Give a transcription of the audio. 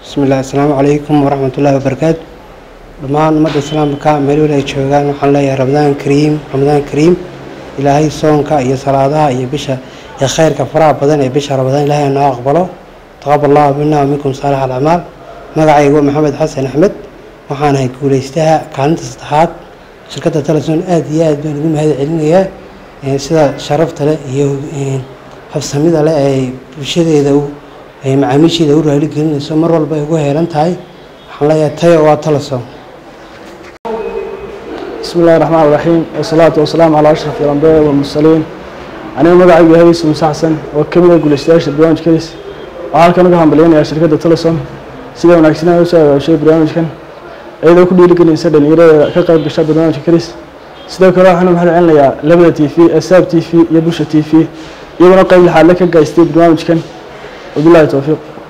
bismillahi asalaamu calaykum waraxmatullaahi wabarakaatu dhammaan ummadda islaamka meel weli ay joogaan waxaan leeyahay ramadaan kariim ramadaan kariim ilaahay soonka iyo salaadaha iyo bisha iyo khayrka faraha badan ee bisha ramadaan ilaahay noo aqbalo taqabal allahu mina waminkum saalix alacmaal magacaygu waa maxamed xasan axmed waxaan ahay guuleystaha kaalinta saddexaad shirkadda teleson aad iyo aad baan ugu mahad celinayaa sida sharafta leh iyo habsamida leh ay bulshadeeda macaamiisheeda u raali gelinayso mar walba ay ugu heelan tahay waxaan leeyahay tayo waa teleson بسم الله الرحمن الرحيم والصلاة والسلام على أشرف الأنبياء والمرسلين أنا مقعد هذه سمس حسن وكمل أقول استياش برنامج كيس وعلى كان قهم بلين شركة تلسون سيدا ونعكسنا وسا شيء برنامج كان أيضا كل يلقى الإنسان اللي يرى كقرب بشاب برنامج كيس سيدا كرا حنا محل عنا يا لبدا تي في أساب تي في يبوش تي في يبغى قيم الحالة كجايستي برنامج كان وبالله التوفيق